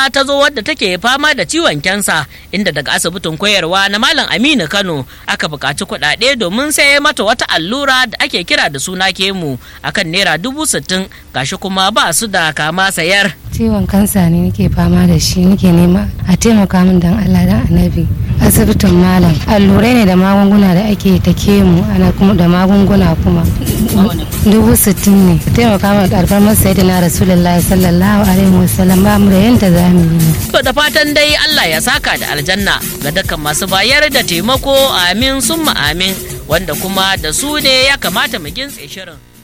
kuma ta zo wadda take fama da ciwon kyansa inda daga asibitin koyarwa na malam aminu kano aka buƙaci kuɗaɗe domin sai mata wata allura da ake kira da suna kemu akan naira dubu sittin gashi kuma ba su da kama sayar ciwon kansa ne nake fama da shi nake nema a taimaka min dan Allah dan annabi asibitin malam allurai ne da magunguna da ake ta kemu ana kuma da magunguna kuma dubu sittin ne taimaka min karfar masa yadda na rasulullahi sallallahu alaihi wasallam ba mu da yanda za mu yi to da fatan dai Allah ya saka da aljanna ga dukkan masu bayar da taimako amin summa amin wanda kuma da su ne ya kamata mu gintse shirin